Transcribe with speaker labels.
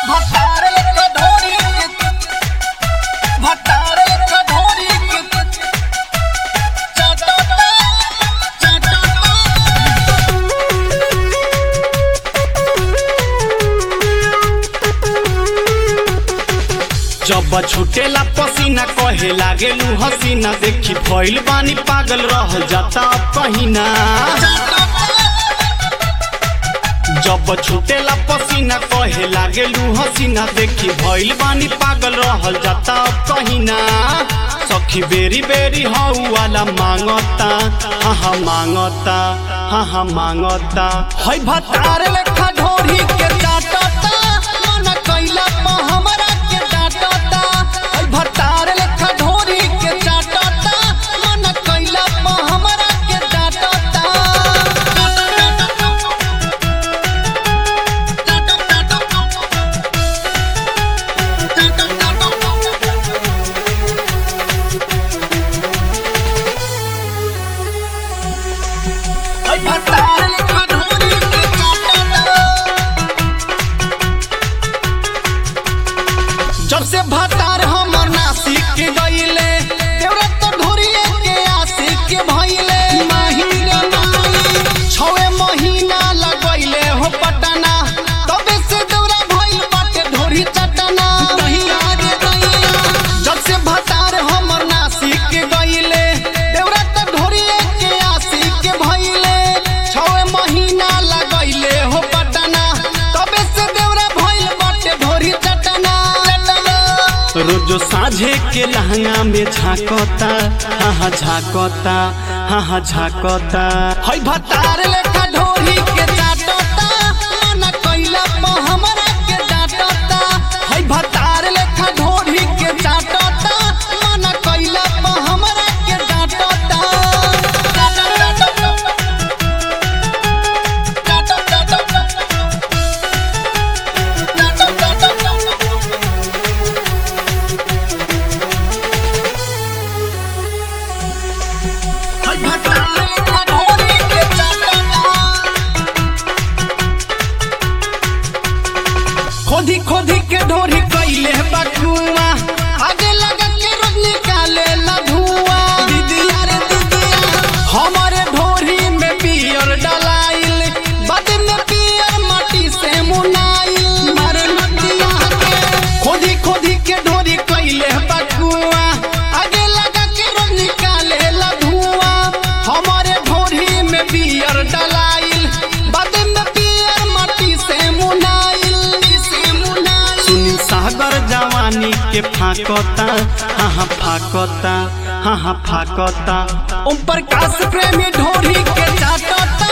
Speaker 1: भतारे के ढोरी के भतारे के ढोरी के चटटा चटटा
Speaker 2: जब छुटेला पसीना कहे लागेलू हसीना देखी भइल बानी पागल रह जाता अब कहीना जब छुटेला पसीना कहे लागेलू हसीना देखी भइल बानी पागल रहल जाता अब कहीना सखी बेरी बेरी हऊ वाला मांगता हाँ हाँ मांगता हाँ हाँ मांगता
Speaker 1: हई भतारे लेखा ढोरी के डाटता मन कैला पा हमरा के डाटता हई भतारे लेखा ढोरी के डाटता मन कैला पा हमरा के डाटता हई भतारे लेखा ढोरी के डाटता जब से भतार हमर नासिक के गईले देवरा तो ढोरिए के आशिक के भइले महीने माई छवे महीना लगइले हो पटना तबे से देवरा भइल बाटे ढोरी चटना कहिया रे दैया जब से भतार हमर नासिक के गईले देवरा तो ढोरिए के आशिक के भइले छवे महीना लगइले हो पटना तबे से देवरा भइल बाटे ढोरी चटना
Speaker 2: रोज साझे के लहंगा में झाकता हाँ हाँ झाकता हाँ हाँ झाकता
Speaker 1: हई भतार लेखा ढोरी के डाटता मन कैला पा हमरा के डाटता हई भतार लेखा ढोरी के डाटता मन कैला पा हमरा के डाटता हई भतार लेखा ढोरी के डाटता खोदी खोदी के ढोरी कैले बकुआ आगे लगा के रोज निकाले ला धुआं दीदिया रे दीदिया हमारे ढोरी में पियर डलाइल बाद में पियर माटी से मुनाइल मारे नदिया के खोदी खोदी के ढोरी कैले बकुआ आगे लगा के रोज निकाले ला धुआं हमारे ढोरी में पियर डलाइल बाद में पियर माटी से मुनाइल से मुनाइल
Speaker 2: सुनील सागर जवानी के फाकता हाँ हाँ फाकता हाँ हाँ फाकता
Speaker 1: ओम प्रकाश प्रेमी ढोरी के चाटता